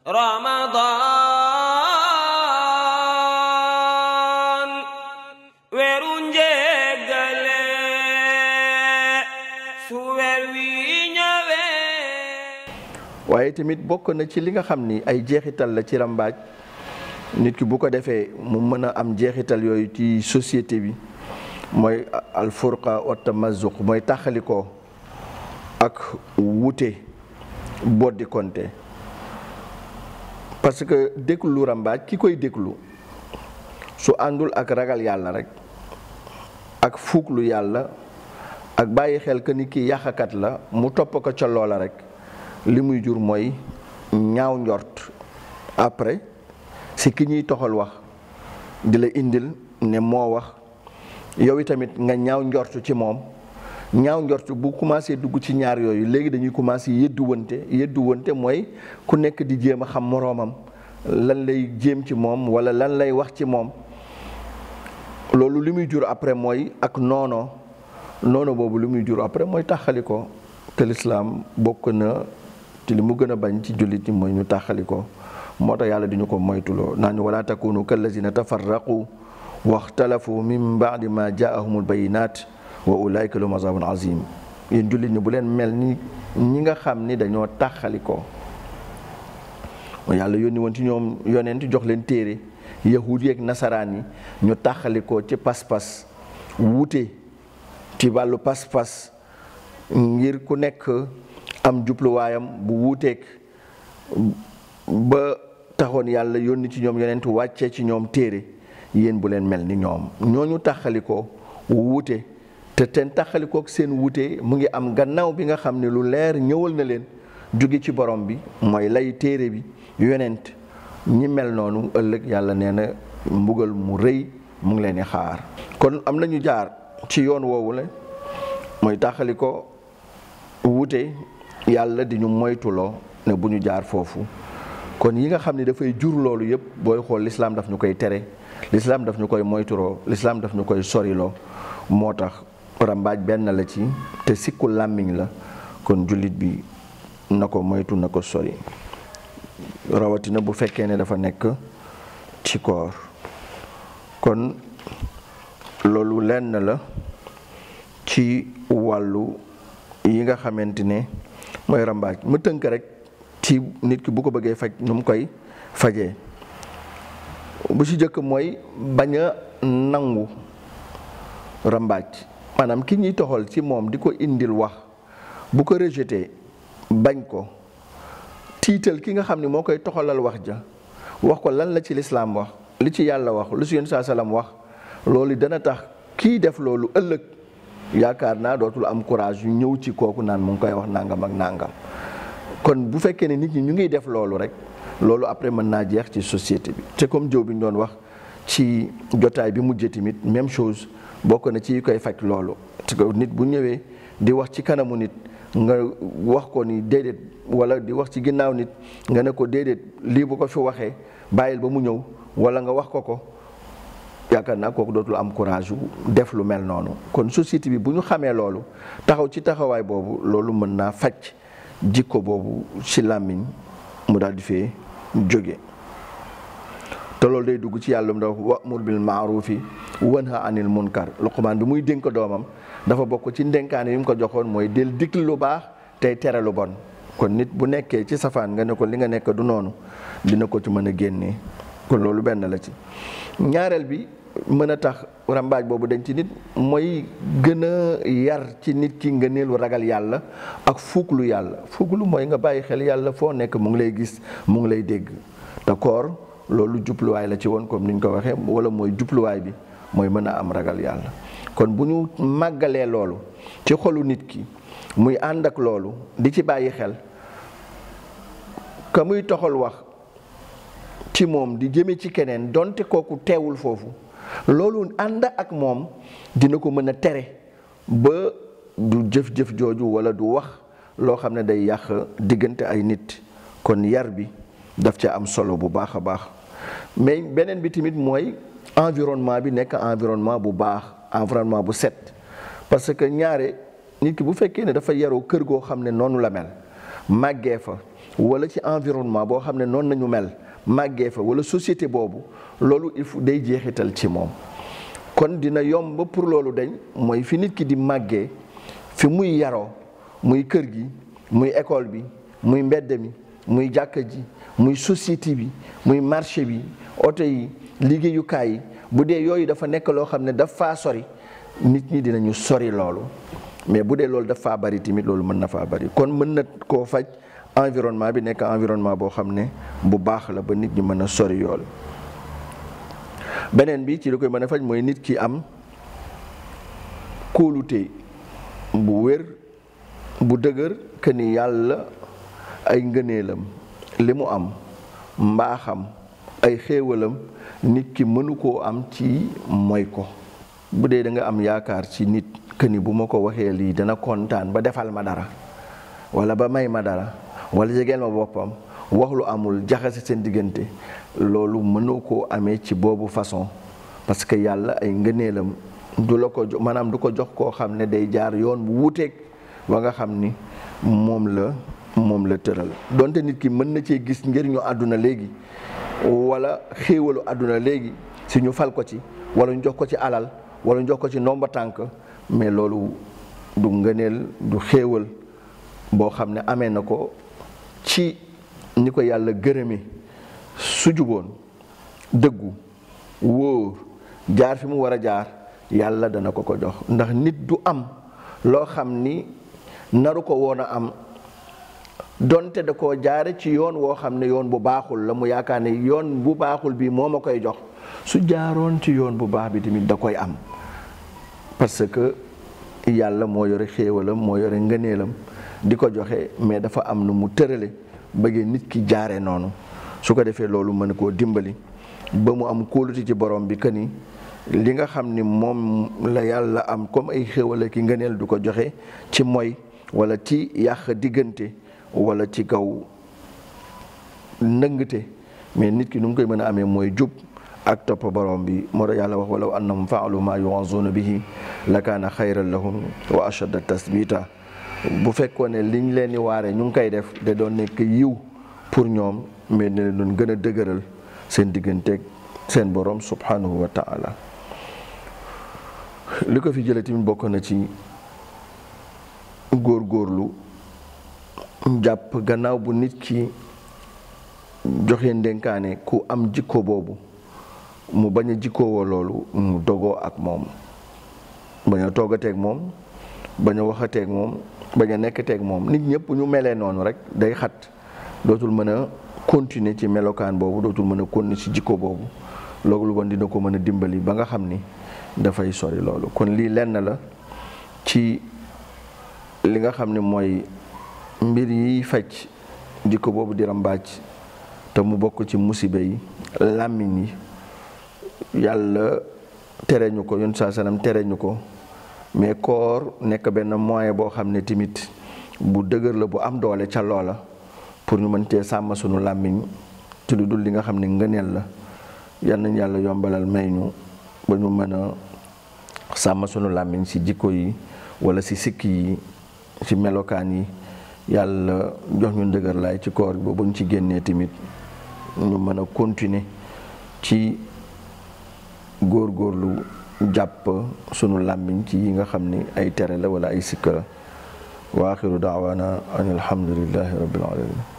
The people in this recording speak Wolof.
Ramadan weeru njéggale su weer wi ñëwee waaye tamit bokk na ci li nga xam ni ay jeexital la ci rambaaj nit ki bu ko defee mu mën a am jeexital yooyu ci société bi mooy alfurqa wa tamazuq mooy taxalikoo ak wute boddi konte parce que déglu rambaaj ki koy déglu su àndul ak ragal yàlla rek ak fuuglu yàlla ak bàyyi xel que ni kii yàqakat la mu topp ko ca loola rek li muy jur mooy ñaaw njort après si ki ñuy toxal wax di la indil ne moo wax yow itamit nga ñaaw njort ci moom ñaaw njort bu commencé dugg ci ñaar yooyu léegi dañuy commencé yëddu wante yëddu wante mooy ku nekk di jéem a xam moroomam lan lay jéem ci moom walla lan lay wax ci moom loolu li muy jur après mooy ak noono noono boobu li muy jur après mooy taxali ko te lislaam bokk na ci li mu gën a bañ ci jullit ñi mooy ñu taxali ko moo tax yàlla di ñu ko moytuloo naa ñu wala takunu kallazina tafarraqu waxtalafu min baadi ma jaahumul bayinat wa ulaika lahum azabun azim yéen jullit ñi bu leen mel ni ñi nga xam ni dañoo taxali ko yàlla yónni woon ci ñoom yonent jox leen téere yahud yeeg nasaraan yi ñu taxali ko ci pas-pas wuute ci wàllu pas-pas ngir ku nekk am jubluwaayam bu wuuteeg ba taxoon yàlla yónni ci ñoom yonent wàccee ci ñoom téere yéen bu leen mel ni ñoom ñooñu taxalikoo wuute te teen taxalikook seen wuute mu ngi am gannaaw bi nga xam ne lu leer ñëwal na leen jóge ci borom bi mooy lay téere bi yonent ñi mel noonu ëllëg yàlla nee na mbugal mu rëy mu ngi leen di xaar kon am nañu jaar ci yoon woowu la mooy taxaliko wuute yàlla di ñu moytuloo ne bu ñu jaar foofu kon yi nga xam ne dafay jur loolu yëpp booy xool lislaam daf ñu koy tere lislaam daf ñu koy moytuloo lislaam daf ñu koy soriloo moo tax rambaaj benn la ci te sikku làmmiñ la kon jullit bi na ko moytu na ko sori rawatina bu fekkee ne dafa nekk ci koor kon loolu lenn la ci wàllu yi nga xamante ne mooy rambaaj ma tënk rek ci nit ki bu ko bëggee faj nu mu koy fajee bu ci jëkk mooy bañ a nangu rambaaj maanaam ki ñuy toxal ci moom di ko indil wax bu ko rejeté bañ ko tiital ki nga xam ne moo koy toxalal wax ja wax ko lan la ci lislaam wax li ci yàlla wax lu ci yéen saa salaam wax loolu dana tax kii def loolu ëllëg yaakaar naa dootul am courage yu ñëw ci kooku naan mu ngi koy wax nangam ak nangam kon bu fekkee ne nit ñi ñu ngi def loolu rek loolu après mën naa jeex ci société bi te comme jëw bi ñu doon wax ci jotaay bi mujjee tamit même chose bokk na ci koy faj loolu parce que nit bu ñëwee di wax ci kanamu nit nga wax ko ni déedéet wala di wax ci ginnaaw nit nga ne ko déedéet lii bu ko fi waxee bàyyil ba mu ñëw wala nga wax ko ko yaakaar naa kooku dootul am courage yu def lu mel noonu kon société bi bu ñu xamee loolu taxaw ci taxawaay boobu loolu mën naa faj jikko boobu ci làmmiñ mu daal di fee jóge te loolu day dugg ci yàlla mu dafa wa'mur bil ma'rufi wanha anil munkar Luqmaan bi muy dénk doomam dafa bokk ci ndénkaane yi mu ko joxoon mooy del digli lu baax tey tere lu bon kon nit bu nekkee ci safaan nga ne ko li nga nekk du noonu dina ko ci mën a génnee kon loolu benn la ci ñaareel bi mën a tax rambaaj boobu dañ ci nit mooy gën a yar ci nit ki nga neelu ragal yàlla ak fuuglu yàlla fuuglu mooy nga bàyyi xel yàlla foo nekk mu ngi lay gis mu ngi lay dégg te koor loolu jubluwaay la ci woon comme ni ñu ko waxee wala mooy jubluwaay bi mooy mën a am ragal yàlla kon bu ñu màggalee loolu ci xolu nit ki muy ànd ak loolu di ci bàyyi xel ka muy toxal wax ci moom di jëme ci keneen donte kooku teewul foofu loolu ànd ak moom dina ko mën a tere ba du jëf-jëf jooju wala du wax loo xam ne day yàq diggante ay nit kon yar bi daf ca am solo bu baax a baax mais beneen bi tamit mooy environnement bi nekk environnement bu baax environnement bu set parce que ñaare nit ki bu fekkee ne dafa yaroo kër goo xam ne noonu la mel màggee fa wala ci environnement boo xam ne noonu nañu mel màggee fa wala société boobu loolu il faut day jeexital ci moom kon dina yomb pour loolu dañ mooy fi nit ki di màggee fi muy yaroo muy kër gi muy école bi muy mbedd mi muy jàkka ji muy société bi muy marché bi oto yi liggéeyukaay yi bu dee yooyu dafa nekk loo xam ne daf faa sori nit ñi dinañu sori loolu mais bu dee loolu daf faa bari tamit loolu mën na faa bari kon mën na koo faj environnement bi nekk environnement boo xam ne bu baax la ba nit ñi mën a sori yool beneen bi ci li koy mën a faj mooy nit ki am kóolute bu wér bu dëgër que ni yàlla ay ngëneelam li mu am mbaaxam ay xéewalam nit ki mënu koo am ci mooy ko bu dee da nga am yaakaar ci nit que ni bu ma ko waxee lii dana kontaan ba defal ma dara wala ba may ma dara wala jegeel ma boppam wax lu amul jaxase seen diggante loolu mënoo koo amee ci boobu façon parce que yàlla ay ngëneelam du la ko jox maanaam du ko jox koo xam ne day jaar yoon bu wuuteeg wa nga xam ni moom la moom la tëral donte nit ki mën na cee gis njëriñu àdduna léegi wala xéewalu àdduna léegi si ñu fal ko ci wala ñu jox ko ci alal wala ñu jox ko ci ndomba tànk mais loolu du ngëneel du xéewal boo xam ne amee na ko ci ni ko yàlla gërëme su juboon dëggu wóor jaar fi mu war a jaar yàlla dana ko ko jox ndax nit du am loo xam ni naru ko woon a am donte da ko jaare ci yoon woo xam ne yoon bu baaxul la mu yaakaar ne yoon bu baaxul bi moo ma koy jox su jaaroon ci yoon bu baax bi tamit da koy am parce que yàlla moo yore xéewalam moo yore ngëneelam di ko joxe mais dafa am nu mu tërale bëggee nit ki jaare noonu su ko defee loolu mën koo dimbali ba mu am kóolute ci borom bi que ni li nga xam ni moom la yàlla am comme ay xéewal ki ngëneel du ko joxe ci moy wala ci yàq diggante wala ci kaw ndëngte mais nit ki nu mu koy mën a amee mooy jub ak topp borom bi moo tax yàlla wax walaw annahum faalu maa yuwazuuna bihi la kaana xayran lahum wa ashadda tasbita bu fekkoon ne liñ leen di waare ñu ngi koy def da doon nekk yiw pour ñoom mais ne leen doon gën a dëgëral seen digganteeg seen borom subhanahu wa taala li ko fi jëlee tamit bokk na ci góor-góorlu jàpp gannaaw bu nit ki joxe ndénkaane ku am jikko boobu mu bañ a jikkoowoo loolu mu dogoo ak moom bañ a toogateeg moom bañ a waxateeg moom bañ a nekkateeg moom nit ñëpp ñu melee noonu rek day xat dootul mën a continuer ci melokaan boobu dootul mën a continuer ci jikko boobu loolu kon dina ko mën a dimbali ba nga xam ni dafay sori loolu kon lii lenn la ci li nga xam ne mooy mbir yi faj jikko boobu di rambaaj te mu bokk ci musiba yi làmmiñ yi yàlla tere ñu ko yoon saa sanam tere ñu ko mais koor nekk benn moyen boo xam ne tamit bu dëgër la bu am doole ca loola pour ñu mën cee sàmm sunu làmmiñ ci lu dul li nga xam ne ngëneel la yal nañ yàlla yombalal may ñu ba ñu mën a sàmm sunu làmmiñ ci jikko yi wala ci sikki yi ci melokaan yi yàlla jox ñu ndëgër laay ci koor bi ba ñu ci génnee tamit ñu mën a continuer ci góor-góorlu jàpp sunu làmmiñ ci yi nga xam ni ay tere la wala ay sikka la wa axiru daawaana an alhamdulillahi rabbil alamin